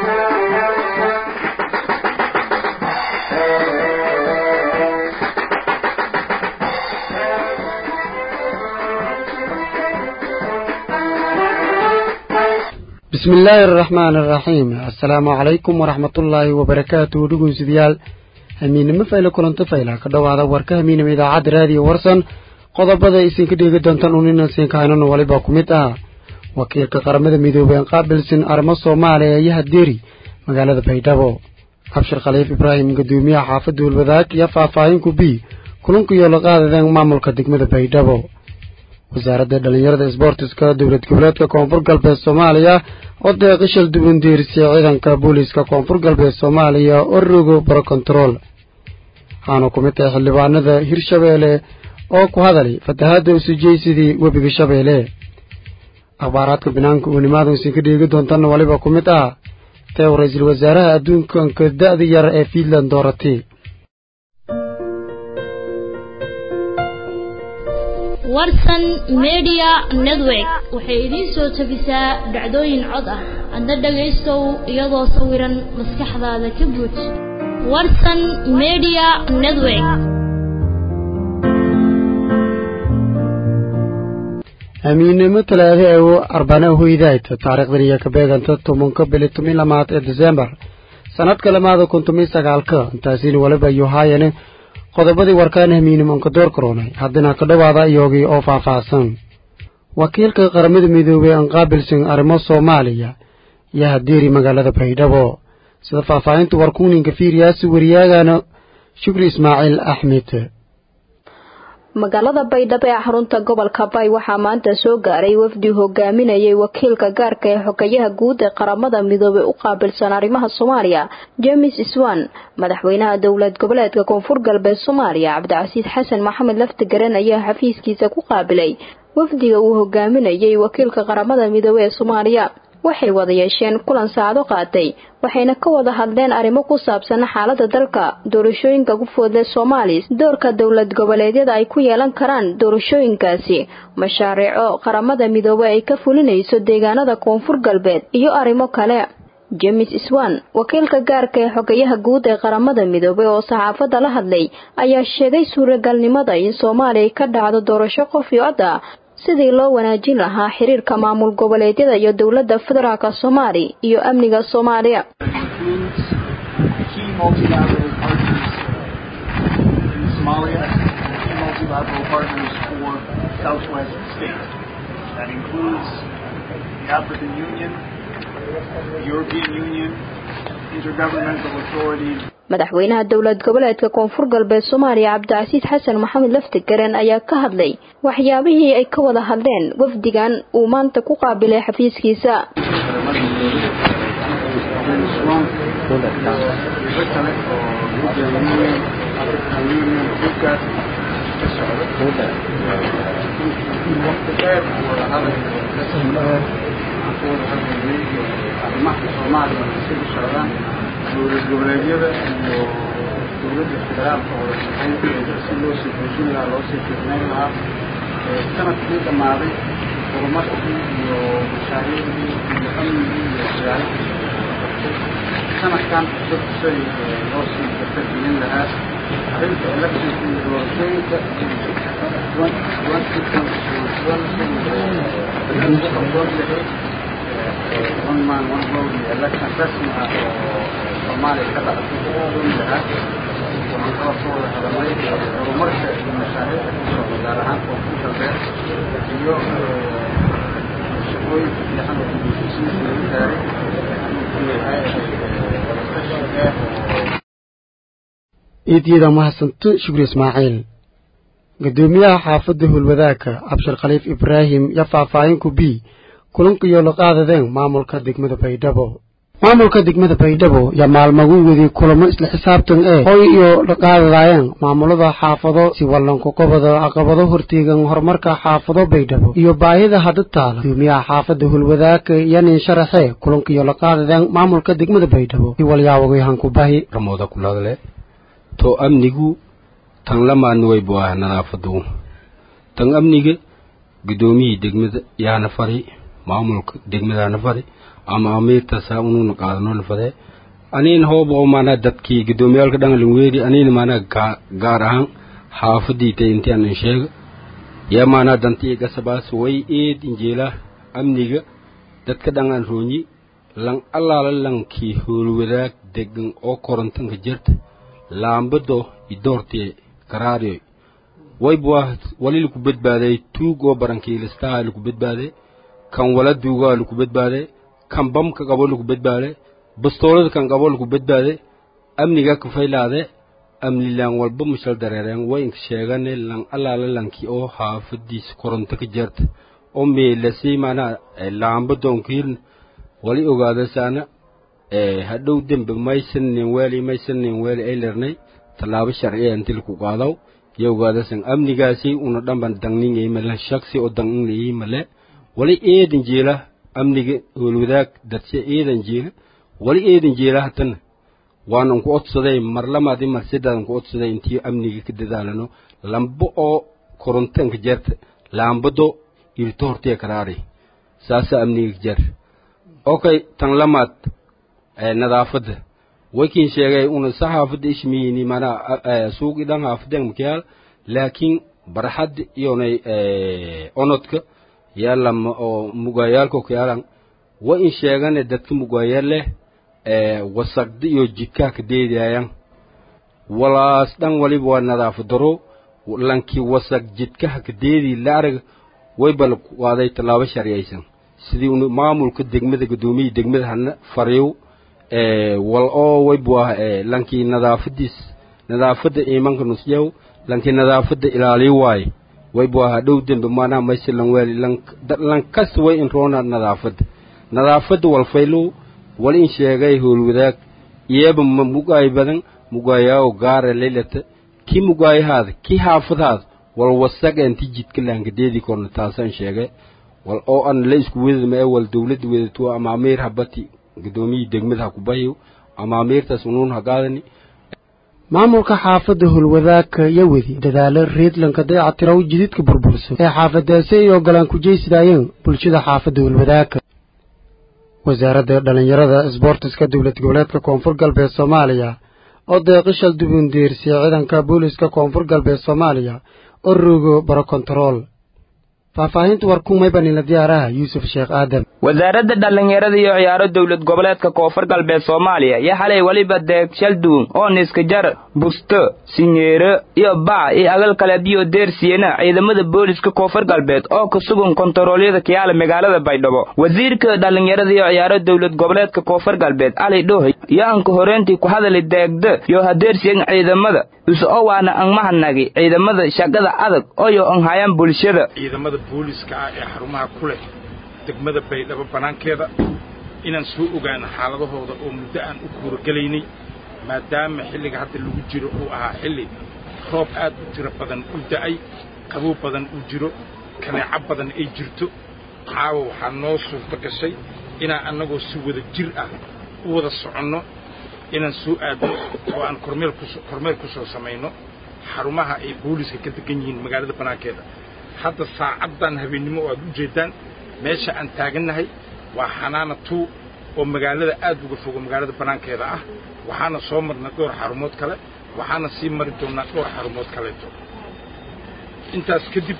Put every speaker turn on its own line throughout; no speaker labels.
bismi illaahi araxmaani araxiim assalaamu calaykum waraxmatullaahi wabarakaatuhu dhugunsidayaal hamiinimo fayle kulanto fayla ka dhowaada warka hamiinima idaacadda raadiyo warsan qodobada isinka dheegi doontaan uninansiinka haynano waliba ku mid ah wakiilka qaramada midoobey aan qaabilsin arrimo soomaaliya iyo hadeeri magaalada baydhabo cabshir khaliif ibraahim guddoomiyaha xaafadda hulwadaag iyo faahfaahinku b kulanku yoolo qaadadeen maamulka degmada baydhabo wasaaradda dhallinyarada isboortiska dowlad goboleedka koonfur galbeed soomaaliya oo deeqishal dubandiirisay ciidanka booliiska koonfur galbeed soomaaliya oo rogo barokontarool waxaana ku mid tahay xildhibaanada hirshabeelle oo ku hadalay fatahaadda usujeysidii webiga shabeelle akhbaaraadka banaanka uu nimaada isinka dheegi doontanna waliba ku mid ah teew ra-iisul wasaaraha adduunkanka da-da yar ee fiinland dooratay
warsan media network waxay idiin soo tabisaa dhacdooyin cod ah adna dhagaystow iyadoo sawiran maskaxdaada ka buuj warsan media network
amiinnimo talaado ewo arbana hoydayt taariikhdan iyo ka beeganta tobanka bili toban lamaad ee desembar sanadka lamaada kun toban sagaalka intaasina waliba iyo haayane qodobadii warkaan hamiinimonka door karoonay haddana ka dhowaada iyogii oo faahfaahsan wakiilka qaramada midoobey aan qaabilsan arrimo soomaaliya iyo hadeeri magaalada baydhabo sida faahfaahinta warkuuninka fiiriyaasi wariyaagana shukri ismaaciil axmed
magaalada baydhabo ee xarunta gobolka bay waxaa maanta soo gaaray wafdi hogaaminayay wakiilka gaarka ee xogayaha guud ee qaramada midoobey u qaabilsan arrimaha soomaaliya james swan madaxweynaha dowlad goboleedka koonfur galbeed soomaaliya cabdicasiis xasan maxamed laftigaren ayaa xafiiskiisa ku qaabilay wafdiga uu hogaaminayay wakiilka qaramada midoobey ee soomaaliya waxay wada yeesheen kulan saacado qaatay waxayna ka wada hadleen arrimo ku saabsan xaalada dalka doorashooyinka ku foodle soomaaliya doorka dowlad goboleedyada ay ku yeelan karaan doorashooyinkaasi mashaariico qaramada midoobey ay ka fulinayso deegaanada koonfur galbeed iyo arrimo kale james swan wakiilka gaarka ee xogayaha guud ee qaramada midoobey oo saxaafadda la hadlay ayaa sheegay suuragalnimada in soomaaliya ka dhacdo doorasho qof iyo cod ah sidii loo wanaajin lahaa xiriirka maamul goboleedyada iyo dowladda federaalka soomaaliya iyo amniga soomaaliya madaxweynaha dowlad goboleedka koonfur galbeed soomaaliya cabdicasiis xasan maxamed laftigaren ayaa ka hadlay waxyaabihii ay ka wada hadleen wafdigan uu maanta ku qaabilay xafiiskiisa
dowlad goboleedyada iyo dowladda federaalka oo shaqaynteeda si loo sii xoojin lahaa loo sii fiicnayn lahaa sanadkii dhammaaday horumarkii iyo mashaariicdii iyo amnigii iyo dagaaladii sanadkan cusub say loo sii dardargelin lahaa arrinta electionka iyo doorashooyinka one man one vote iyo election rasmi ah oo soomaaliya ka dhacday lahaa waxaan kala soo wada hadalnay horumarka iyo mashaariicda ku socda gaar ahaan koonfur galbeed iyo shaqooyinka fiican oo gudoosisiinka lagu gaaray yahay
iidyada mahadsanto shukri ismaaciil guddoomiyaha xaafadda hulwadaagka cabshir khaliif ibraahim iyo faahfaahinku b kulanka iyo la qaadadeen maamulka degmada baydhabo maamulka degmada baydhabo yaa maalmagu wedi kulamo isla xisaabtan ee hoy iyo la qaadadaayeen maamulada xaafado si wallanku qobada caqabado horteegan horumarka xaafado baydhabo iyo baahida hadda taala guddoomiyaha xaafadda hulwadaagka iyo nin sharaxee kulanka iyo la qaadadeen maamulka degmada baydhabo si walyaawagoyahanku bahi
ramooda kuladle to amnigu tan lamaadna way bu ah nadaafadu tan amniga guddoomiyii degmada yaana fari maamulka degmadaana fari ama amiirtaasa unuuna qaadano lafadee aniin hooba oo maanaa dadkii gudoomiyaalka dhangalin weeri aniin maanaa gaar ahaan xaafadiitay intian in sheega yaa maanaa dantii gasabaas way eed injeela amniga dadka dhangan roonyi lan allaala lankii hoolwadaag degan oo korontanka jirta laambado idoortee karaarioy wayba wali laku badbaaday tuug oo barankiilistaha laku badbaaday kan wala duugaa laku badbaaday kan bamka qabo laku badbaaday bastoolada kan qabo laku badbaaday amniga kafaylaade amni laan walba mushal dareereen way inka sheegane lan allaala lankii oo haafadiisa koronto ka jeerta oo meelasay maanaa laambadoonkiirna wali ogaadasaana hadhow dembe maysanin weeli maysanin weeli ay lernay tallaabo sharciya inti laku qaadaw yo ogaadasan amnigaasi una dhanban dangnin male shaksi oo dangnin male wali eedan jeela amniga howlwadaag dadshe eedan jeela wali eedan jeela hatana waanan ku odsaday mar lamaadi mar sidaadan ku odsaday intii amniga ka dadaalano lambo oo korontanka jeerta laambado irto hortiya karaari saasa amniga ka jeer okay tan lamaad nadaafadda wakin sheegay una sa haafadda ishmiyini manaa suuqi dhan haafadeen makiyaal laakiin barxad iyonay onodka yaalama oo mugayaalka kiyaalan wa in sheegane dadka mugayaal leh wasaqda iyo jidkaa ka deedaayan walaas dhan waliba waa nadaafad daro lankii wasaq jidkaha ka deedii la arag wayba la qaaday tallaabo sharciyaysan sidii un maamulka degmada gudoomiyii degmada hana fariw wal oo waybu ah lankii nadaafadiis nadaafadda iimanka nusyaw lankii nadaafadda ilaaliy waaye waybu ah dhow dembe maanaa mayse lan weeli lan kasta way in roona nadaafadda nadaafadda walfaylow wal in sheegay howlwadaag iyaba ma mugaay badan mugaayaao gaara leylata kii mugaayahaada kii haafadahaada wal wasaga inti jidka laankadeedii korna taasaan sheegay wal oo an la isku wedadma ee wal dawladda wedatuwa ama amiir habati gudoomiyii degmada ha ku bahiyo ama amiirtaas unuun ha qaadani
maamulka xaafadda howlwadaagka yawedi dadaalo reedlanka dayactiraw jididka burburso ee xaafadaasi ay ogolaan ku jeysidaayeen bulshada xaafadda howlwadaagka wasaaradda dhallinyarada isboortiska dowlad goboleedka koonfur galbeed soomaaliya oo deeqishal dubundeersiya ciidanka booliska koonfur galbeed soomaaliya oo rogo barokontarool faahfaahinta warkumaybanila diyaaraha yuusuf sheekh aadam
wasaaradda dhallinyarada iyo ciyaaro dowlad goboleedka koonfur galbeed soomaaliya yo xalay weliba deeg shalduun oo niskajar busto sinyeero iyo bac iyo agal kale biyo deersiyena ciidamada booliska koonfur galbeed oo ka sugan kontaroolyada kiyaala magaalada baydhabo wasiirka dhallinyarada iyo ciyaaro dowlad goboleedka koonfur galbeed cali dhoohay iyo anka horeentii ku hadali deegda yo hadeersiyan ciidamada isu o waana angmahanagi ciidamada shaqada adag oyo anhayaan bulshada
ciidamada booliska ah ee xarumaha ku leh degmada baydhabo bannaankeeda inaan soo ogaano xaaladahooda oo muddo aan u kuuragelaynay maadaama xilliga hadda lagu jiro uu ahaa xilli roob aad u tiro badan u da'ay qabow badan uu jiro kaneeco badan ay jirto caawa waxaa noo suurto gashay inaan annagoo si wada jir ah u wada soconno inaan soo aadno oo aan kormeel kuso kormeel ku soo samayno xarumaha ay booliska ka degan yihiin magaalada bannaankeeda hadda saacaddan habeennimo oo aad u jeeddaan meesha aan taagannahay waa xanaana tuu oo magaalada aad uga fogo magaalada bannaankeeda ah waxaana soo marnay dhowr xarumood kale waxaana sii mari doonnaa dhowr xarumood kaleeto intaas kadib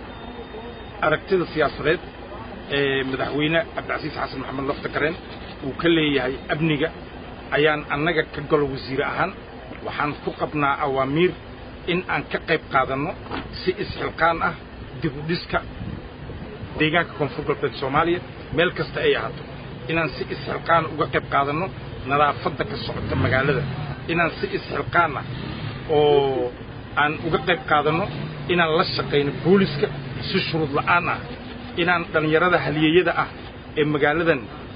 aragtida siyaasadeed ee madaxweyne cabdicasiis xasan maxamed lafta gareen uu ka leeyahay amniga ayaan annaga ka galo wasiire ahaan waxaan ku qabnaa awaamiir in aan ka qayb qaadanno si isxilqaan ah dib u dhiska deegaanka koonfur galbeed soomaaliya meel kasta ay ahaato inaan si isxilqaan uga qayb qaadanno nadaafadda ka socota magaalada inaan si isxilqaan ah oo aan uga qayb qaadanno inaan la shaqayno booliska si shuruud la'aan ah inaan dhallinyarada halyeeyada ah ee magaaladan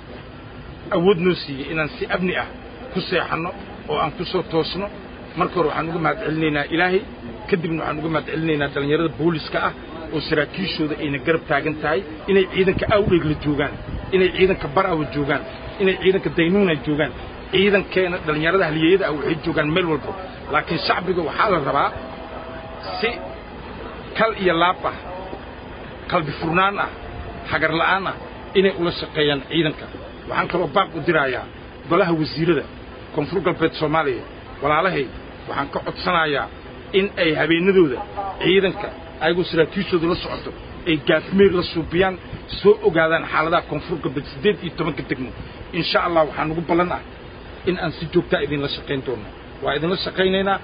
awood noo siiyey inaan si amni ah ku seexanno oo aan ku soo toosno marka hore waxaan uga mahad celinaynaa ilaahay kadibna waxaan uga mahad celinaynaa dhallinyarada booliska ah oo saraakiishooda ayna garab taagan tahay inay ciidanka awdhegla joogaan inay ciidanka barawa joogaan inay ciidanka daynuuna joogaan ciidankeena dhallinyarada halyeeyada ah waxay joogaan meel walba laakiin shacbiga waxaa la rabaa si kal iyo laab ah qalbi furnaan ah hagar la'aan ah inay ula shaqeeyaan ciidanka waxaan kaloo baaq u dirayaa golaha wasiirada koonfur galbeed soomaaliya walaalahay waxaan ka codsanayaa in ay habeenadooda ciidanka ayagoo saraakiishooda la socoto ay gaafmeer la suubiyaan soo ogaadaan xaaladaha koonfur galbeed siddeed iyo tobanka degmo insha allah waxaa nugu ballan ah in aan si joogtaa idinla shaqayn doono waa idinla shaqaynaynaa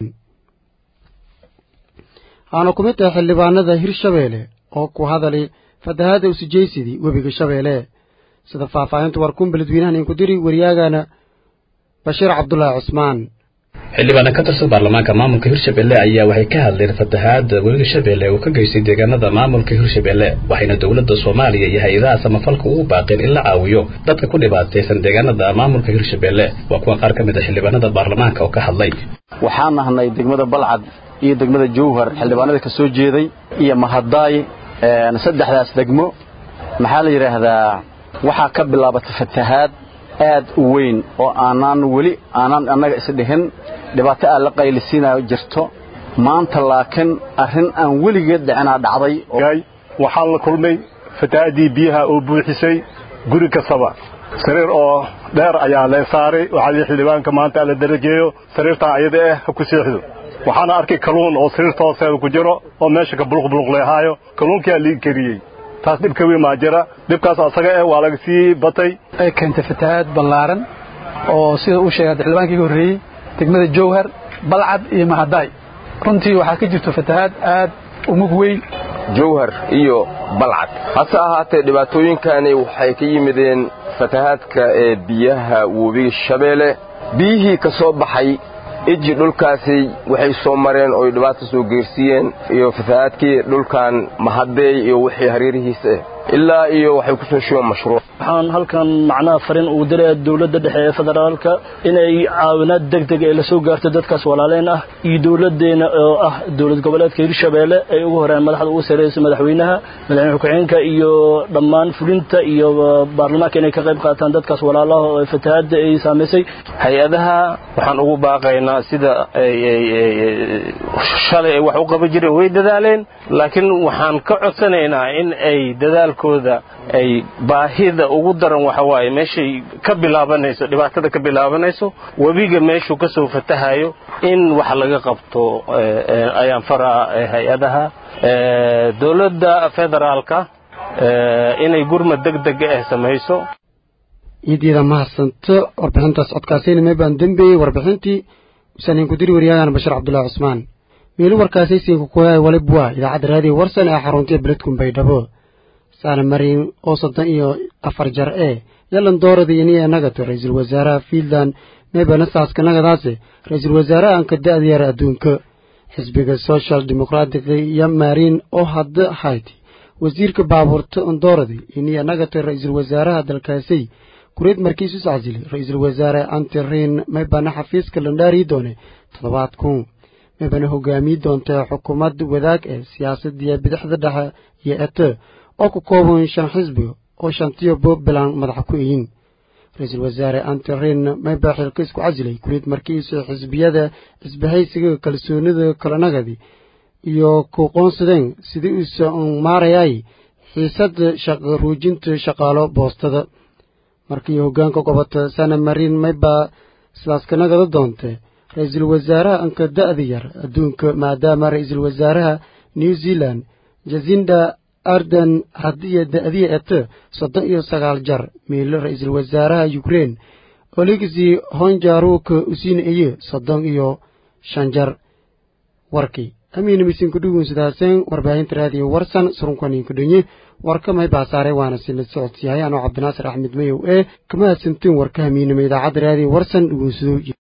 waxaana ku mid tahay xildhibaanada hirshabeelle oo ku hadali fatahaadda usijaysidii webiga shabeelle sida faahfaahinta warkuun beledweynahan inku diri waryaagana bashiir cabdulaahi cusmaan
xildhibaana ka tirsan baarlamaanka maamulka hirshabelle ayaa waxay ka hadleen fatahaadda webiga shabeelle uu ka geystay deegaanada maamulka hirshabelle waxayna dowladda soomaaliya iyo hay-adaha samafalka ugu baaqeen in la caawiyo dadka ku dhibaataysan deegaanada maamulka hirshabelle waa kuwa qaar ka mid a xildhibaanada baarlamaanka oo ka hadlay
waxaan nahnay degmada balcad iyo degmada jowhar xildhibaanada ka soo jeeday iyo mahadaay saddexdaas degmo maxaa la yidhaahdaa waxaa ka bilaabatay fatahaad aad u weyn oo aanaan weli aanaan annaga isdhihin dhibaato aan la qaylisiinayo jirto maanta laakiin arrin aan weligeed dhicinaa dhacday
waxaan la kulmay fatahaaddii biyaha oo buuxisay guri kastaba sariir oo dheer ayaa lee saaray waxaa lii xildhibaanka maanta ala darajeeyo sariirtaa ayada ah ha ku seexdo waxaana arkay kalluun oo sariirta hoosteeda ku jiro oo meesha ka buluqbuluqleehaayo kalluunkiyaa lii kariyey taas dhibka weyn maa jira dhibkaas asaga eh waa laga sii batay
ay keentay fatahaad ballaaran oo sida uu sheegay xildhibaankii ka horreeyey degmada jowhar balcad iyo mahadaay runtii waxaa ka jirto fatahaad aad u mug weyn
jowhar iyo balcad hase ahaatee dhibaatooyinkani waxay ka yimideen fatahaadka ee biyaha webiga shabeelle biyihii ka soo baxay iji dhulkaasi waxay soo mareen oo dhibaato soo geersiiyeen iyo fatahaadkii dhulkan mahadeey iyo wixii hareerihiisa ah ilaa iyo waxay ku soo shubeen mashruuc
waxaan halkan macnaha fariin ugu diraya dowladda dhexe ee federaalka inay caawinaad degdeg ay la soo gaarto dadkaas walaaleen ah iyo dowladdeena oo ah dowlad goboleedka hirshabeelle ay ugu horeen madaxda ugu sarreysa madaxweynaha madaxweyne ku-xigeenka iyo dhammaan fulinta iyo baarlamaanka inay ka qayb qaataan dadkaas walaalaha oo fatahaadda ay saamaysay
hay-adaha waxaan ugu baaqaynaa sida shalay ay wax u qaban jireen way dadaaleen laakiin waxaan ka codsanaynaa in ay dadaalkooda ay baahida ugu daran waxa waaye meeshay ka bilaabanayso dhibaatada ka bilaabanayso webiga meeshuu ka soo fatahayo in wax laga qabto ayaan faraa hay-adaha dowladda federaalka inay gurmad degdeg ah samayso
iidyada mahadsanto warbixintaas codkaasayna meebaan dembeeyey warbixintii usaaniin ku diri waryaagana bashiir cabdullaahi cusmaan meelu warkaasaysiinka kuhay walibwa idaacadda raadiyo warsan ee xaruntiya beledkun baydhabo saana mariin oo soddon iyo afar jar ee yalan doorada iniya nagato ra-iisul wasaaraha fiinland meebana saaska nagadaase ra-iisul wasaaraha anka da'diyara adduunka xisbiga social democratic iyo mariin oo hadda hayti wasiirka baabuurta ondooradi iniya nagato ra-iisul wasaaraha dalkaasay kureed markiisu sacsilay ra-iisul wasaare antirin maybana xafiiska landhaarii doone toddobaad kun maybana hogaamiyi doonta xukuumad wadaag ee siyaasadiya bidixda dhexe iyo ete oo ku kooban shan xisbi oo shantiyo puntland madaxa ku eyin ra-iisul wasaare antirin mayba xilka isku casilay kureed markiisu xisbiyada xisbahaysiga kalsoonida kalanagadi iyo ku qoonsadeen sidii uusa maarayay xiisada shaqo ruujinta shaqaalo boostada markii hoggaanka gobota sana marin maybaa sidaas ka nagada doontee ra-iisul wasaaraha anka da'da yar adduunka maadaama ra-iisul wasaaraha new zealand jasinda arden hadiya da'diya ete soddon iyo sagaal jar miilo ra-iisul wasaaraha ukrein oligsi honjaruka usiina eye soddon iyo shan jar warkii amiina misinku dhugun sidaaseen warbaahinta raadiyo warsan surunkaninka dhonye warka may baasaare waana sila socodsiyahay anoo cabdinaasir axmed mayow ee kama hadsantiin warka hamiinima idaacadda raadiyo warsan dhugunsadow